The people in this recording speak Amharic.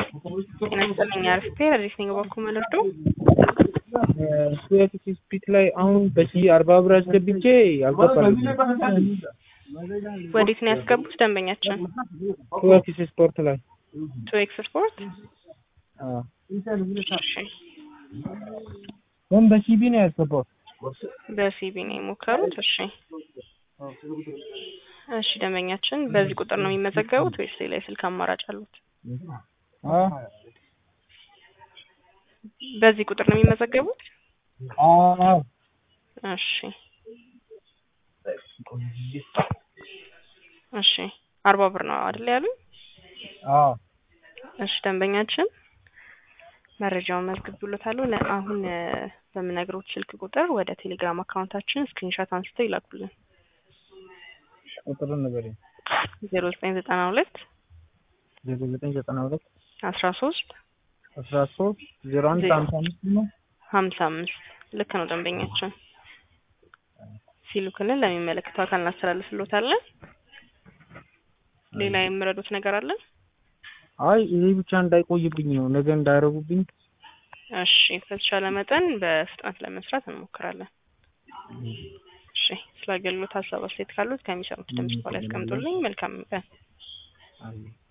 ጤና ይስጥልኝ አርፌ ረዲስ ነኝ በኩል መልርዶ ስዌት ስፒት ላይ አሁን በሺ አርባ ብር አስገብቼ አልገባልኝ። ወዴት ነው ያስገቡት ደንበኛችን? ስዌት ስፖርት ላይ ቱ ኤክስ ስፖርት አዎ። እሺ ግን በሲቢ ነው ያስገባው። በሲቢ ነው የሞከሩት። እሺ እሺ ደንበኛችን በዚህ ቁጥር ነው የሚመዘገቡት ወይስ ሌላ የስልክ አማራጭ አሉት? አዎ በዚህ ቁጥር ነው የሚመዘገቡት? አዎ እሺ እሺ አርባ ብር ነው አይደል ያሉኝ? አዎ እሺ ደንበኛችን መረጃውን መዝግብሎታለሁ። አሁን በምነግሮት ስልክ ቁጥር ወደ ቴሌግራም አካውንታችን ስክሪንሾት አንስተው ይላኩልን። ቁጥሩን ንገረኝ። ዜሮ ዘጠኝ ዘጠና ሁለት ዜሮ ዘጠኝ ዘጠና ሁለት አስራ ሶስት አስራ ሶስት ዜሮ አንድ ሀምሳ አምስት ነው። ሀምሳ አምስት ልክ ነው ደንበኛችን ሲልኩልን ለሚመለከተው አካል እናስተላልፍሎታለን። ሌላ የምረዱት ነገር አለ? አይ ይሄ ብቻ እንዳይቆይብኝ ነው፣ ነገ እንዳያረጉብኝ። እሺ በተቻለ መጠን በፍጥነት ለመስራት እንሞክራለን። እሺ ስለ አገልግሎት ሀሳብ አስተያየት ካሉት ከሚሰሙት ድምጽ በኋላ ያስቀምጡልኝ። መልካም ቀን። አይ